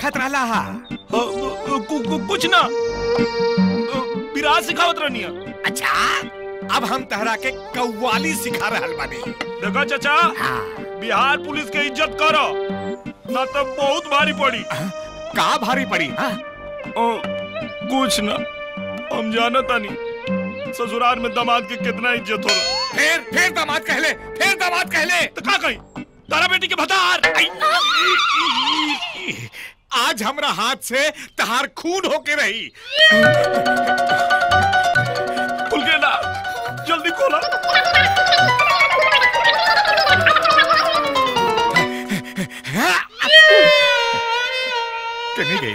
देखत रहला हा अ, अ, कु- कु- कुछ ना अ, विराट सिखावत रहनी है अच्छा अब हम तहरा के कव्वाली सिखा रहल बानी देखो चाचा बिहार पुलिस के इज्जत करो ना तो बहुत भारी पड़ी का भारी पड़ी हाँ? ओ, कुछ ना हम जानता नहीं ससुराल में दामाद के कितना इज्जत हो फिर फिर दामाद कहले फिर दामाद कहले तो का कही तारा बेटी के भतार आज हमरा हाथ से तहार खून होके रही खुल के ना जल्दी खोला कने गइल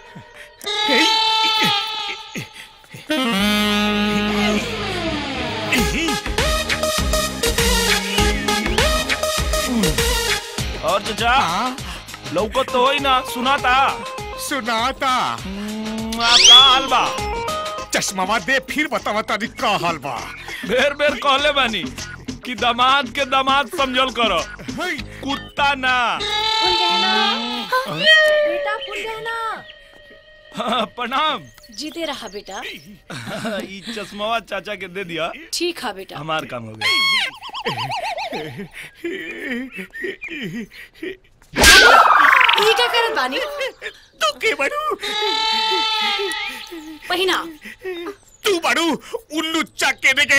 और चाचा लौकत तो होई ना सुनाता सुनाता का हाल बा चश्मावा दे फिर बतावा तारी का हाल बा बेर बेर कहले बानी कि दामाद के दामाद समझल करो हई, कुत्ता ना फूल गहना बेटा फूल गहना हाँ, प्रणाम जीते रहा बेटा ई चश्मावा चाचा के दे दिया ठीक है बेटा हमार काम हो गया ये क्या करत बानी तू के बड़ू पहिना तू बड़ू उल्लू चक्के दे